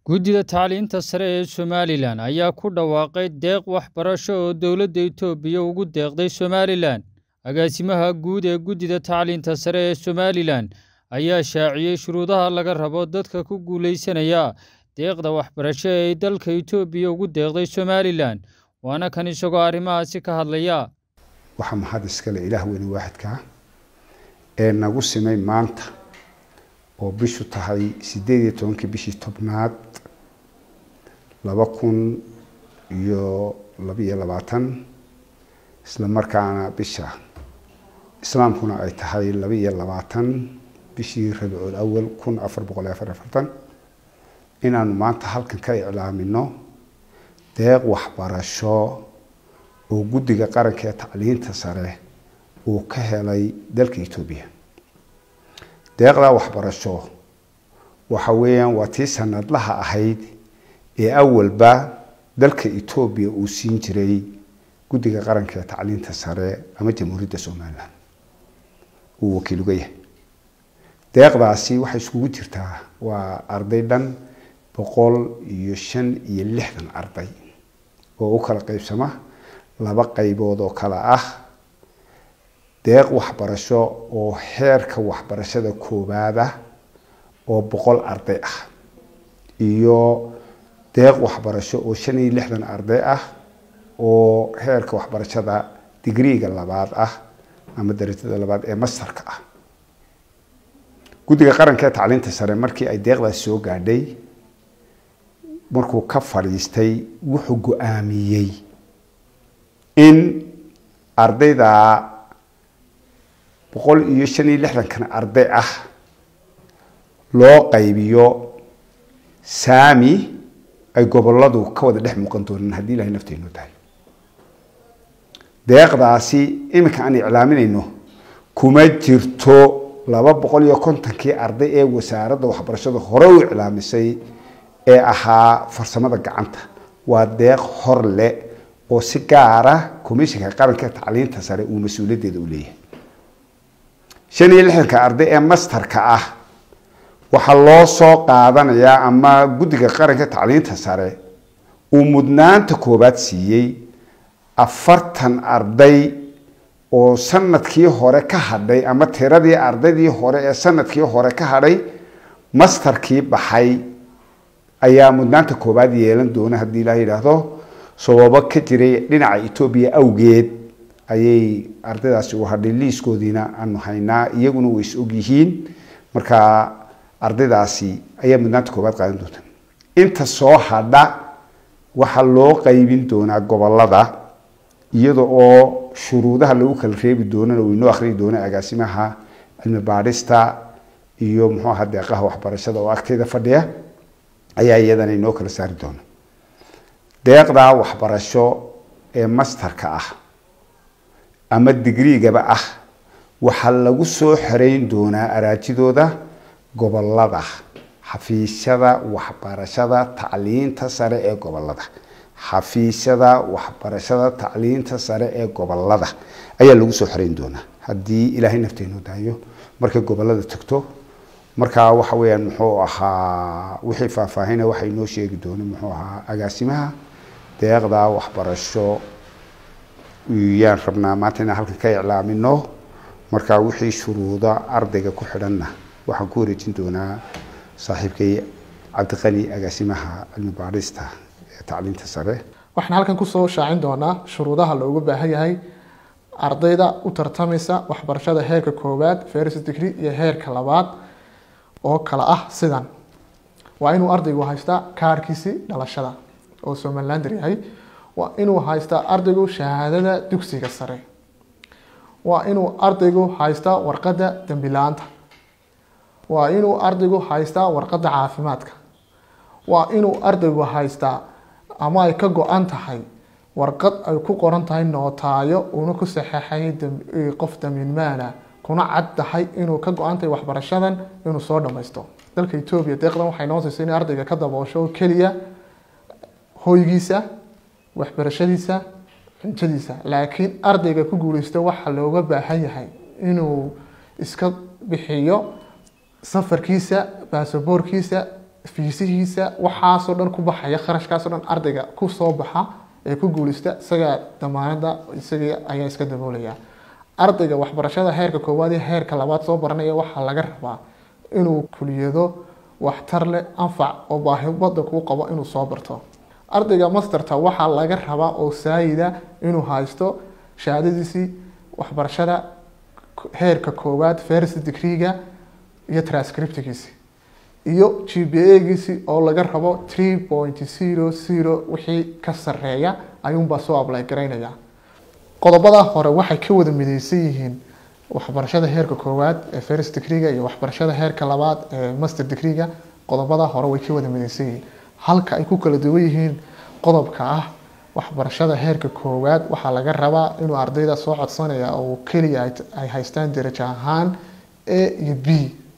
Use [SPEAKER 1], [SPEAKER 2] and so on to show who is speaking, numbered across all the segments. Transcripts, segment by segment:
[SPEAKER 1] Guddida Tacliinta Sare ee Somalilan ayaa ku dhawaaqay deeq waxbarasho oo dowladda Itoobiya ugu deeqday Somalilan. Agaasimaha guud ee Guddida Tacliinta Sare ee Somalilan ayaa shaaciyay shuruudaha laga rabo dadka ku guuleysanaya deeqda waxbarasho ee ay dalka Itoobiya ugu deeqday Somalilan, waana kan isagoo arrimahaasi ka hadlaya.
[SPEAKER 2] waxaa mahad iskale ilaah weyne waaxidka ah ee nagu simay maanta oo bishu tahay sideed iyo tobankii bishii tobnaad laba kun iyo labaiyo labaatan isla markaana bisha islaamkuna ay tahay laba iyo labaatan bishii rabiicul awal kun afar boqol iyo afar iyo afartan inaanu maanta halkan ka iclaamino deeq waxbarasho oo guddiga qaranka ee tacliinta sare uu ka helay dalka etoobiya deeqdaa waxbarasho waxa weeyaan waa tii sanadlaha ahayd ee awalba dalka etoobiya uu siin jiray guddiga qaranka ee tacliinta sare ama jamhuuriyadda somalilan uu wakiil uga yahay deeqdaasi waxay iskugu jirtaa waa arday dhan boqol iyo shan iyo lixdan arday oo u kala qeybsama laba qaybood oo kale ah deeq waxbarasho oo heerka waxbarashada koowaad ah oo boqol arday ah iyo deeq waxbarasho oo shan iyo lixdan arday ah oo heerka waxbarashada digriiga labaad ah ama darajada labaad ee mastarka ah guddiga qaranka ee tacliinta sare markii ay deeqdaas soo gaadhay markuu ka fadhiistay wuxuu go-aamiyey in ardayda boqol iyo shan iyo lixdankan arday ah loo qaybiyo saami ay goboladu ka wada dhex muuqan doonaan haddii ilahay nafteenu tahay deeqdaasi iminka aan iclaaminayno kuma jirto laba boqol iyo kontonkii arday ee wasaaradda waxbarashada hore u iclaamisay ee ahaa farsamada gacanta waa deeq hor le oo si gaara commishinka qaranka tacliinta sare uu mas-uuliyaddeeda u leeyahay shan iyo lixdanka arday ee mastarka ah waxaa loo soo qaadanayaa ama guddiga qaranka tacliinta sare uu mudnaanta koowaad siiyey afartan arday oo sanadkii hore ka hadhay ama tiradii ardaydii hore ee sanadkii hore ka hadhay mastarkii baxay ayaa mudnaanta koowaad yeelan doona haddii ilaah yidhaahdo sababo ka jiray dhinaca etoobiya awgeed ayay ardaydaasi u hadhay liiskoodiina aanu haynaa iyaguna way is ogyihiin marka ardaydaasi ayaa mudnaanta koowaad qaadan doonta inta soo hadha waxaa loo qaybin doonaa gobolada iyada oo shuruudaha lagu kala reebi doonana uu inoo akhriyi doona agaasimaha cilmi baadhista iyo muxuu aha deeqaha waxbarashada oo agteeda fadhiya ayaa iyadana inoo kala saari doona deeqdaa waxbarasho ee mastarka ah ama digriigaba ah waxaa lagu soo xereyn doonaa araajidooda gobolada xafiisyada waxbarashada tacliinta sare ee gobolada xafiisyada waxbarashada tacliinta sare ee gobolada ayaa lagu soo xereyn doonaa haddii ilaahay nafteenu daayo markay gobolada tagto markaa waxa weyaan muxuu ahaa wixii faahfaahina waxay noo sheegi doona muxuu ahaa agaasimaha deeqda waxbarasho yaan rabnaa maanta inaan halkan ka iclaamino markaa wixii shuruuda ardayga ku xidhanna waxaan ku wareejin doonaa saaxiibkay cabdiqani agaasimaha cilmi baadhista ee tacliinta sare
[SPEAKER 3] waxaan halkan kusoo shaacin doonaa shuruudaha loogu baahan yahay ardayda u tartamaysa waxbarashada heerka koowaad first degree iyo heerka labaad oo kale ah sidan waa inuu ardaygu haystaa kaarkiisi dhalashada oo somalilander yahay waa inuu haystaa ardaygu shahaadada dugsiga sare waa inuu ardaygu haystaa warqadda dembi la-aanta waa inuu ardaygu haystaa warqadda caafimaadka waa inuu ardaygu haystaa ama ay ka go-an tahay warqad ay ku qoran tahay nootaayo uuna ku saxeexay qof damiinmaana kuna cad tahay inuu ka go-an tahay waxbarashadan inuu soo dhamaysto dalka etoobiya deeqdan waxay noo siisay in ardayga ka daboosho oo keliya hoygiisa waxbarashadiisa cuntadiisa laakiin ardayga ku guuleysta waxaa looga baahan yahay inuu iska bixiyo safarkiisa baasaboorkiisa fiisihiisa waxaasoo dhan ku baxaya kharashkaasoo dhan ardayga ku soo baxa ee ku guulista isagaa damaanada isaga ayaa iska daboolaya ardayga waxbarashada heerka koowaad iyo heerka labaad soo baranaya waxaa laga rabaa inuu kuliyado waxtar leh anfac oo baahi wadanka u qabo inuu soo barto ardayga masterta waxaa laga rabaa oo saayida inuu haysto shahaadadiisii waxbarashada heerka koowaad first degreega iyo transcriptgiisi iyo g b a-giisi oo laga rabo three point zero zero wixii ka sareeya ayuunbaa soo ablay garaynaya qodobada hore waxay ka wada mideysan yihiin waxbarashada heerka koowaad ee first degreega iyo waxbarashada heerka labaad ee master degreega qodobada hore way ka wada mideysan yihiin halka ay ku kala duwan yihiin qodobka ah waxbarashada heerka koowaad waxaa laga rabaa inuu ardayda soo codsanaya oo keliya ay haystaan darajo ahaan a iyo b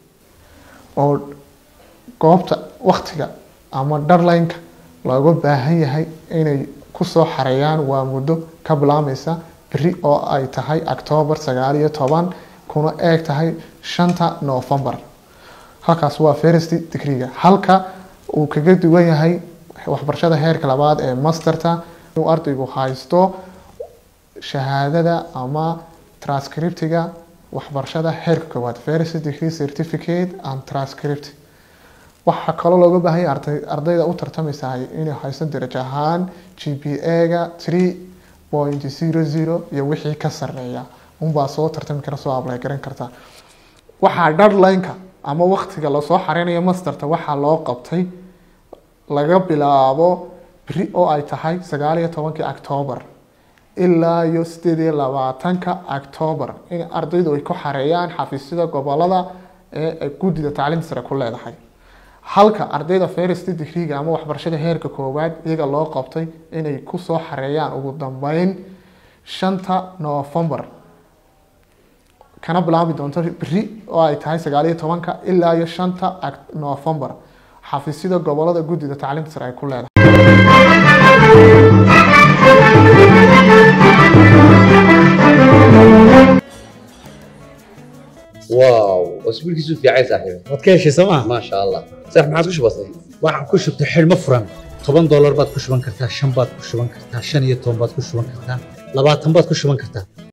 [SPEAKER 3] oo goobta waktiga ama darlineka looga baahan yahay inay kusoo xareeyaan waa muddo ka bilaameysa beri oo ay tahay octoobar sagaal iyo toban kuna eeg tahay shanta novembar halkaas waa first degreega halka uu kaga duwan yahay waxbarashada heerka labaad ee masterta inuu ardaygu haysto shahaadada ama transcriptiga waxbarashada heerka koowaad first degree certificate and transcript waxaa kaloo looga baahanya ardayda u tartamaysa inay haysto darajo ahaan g p a-ga three point zero zero iyo wixii ka sareeya unbaa soo tartami kara soo ablay garan karta waxaa darlineka ama waktiga lasoo xareynayo masterta waxaa loo qabtay laga bilaabo beri oo ay tahay sagaal iyo tobankii octoobar ilaa iyo sideed iyo labaatanka octoobar in ardaydu ay ku xareeyaan xafiisyada gobolada ee guddida tacliinta sare ku leedahay halka ardayda first degreega ama waxbarashada heerka koowaad iyaga loo qabtay inay kusoo xareeyaan ugu dambeyn shanta novembar kana bilaabi doonto beri oo ay tahay sagaal iyo tobanka ilaa iyo shanta novembar xafiisyada gobolada guddida tacliinta sare ay ku leedahay
[SPEAKER 4] واو اسبوعك في عايز صاحبي
[SPEAKER 5] waad ka heshay sooma
[SPEAKER 4] ما شاء الله صح ما عادش بسيط
[SPEAKER 5] waxaan ku shubtay xidhmo furan toban doolar baad ku shuban kartaa shan baad ku shuban kartaa shan iyo toban baad ku shuban kartaa labaatan baad ku shuban kartaa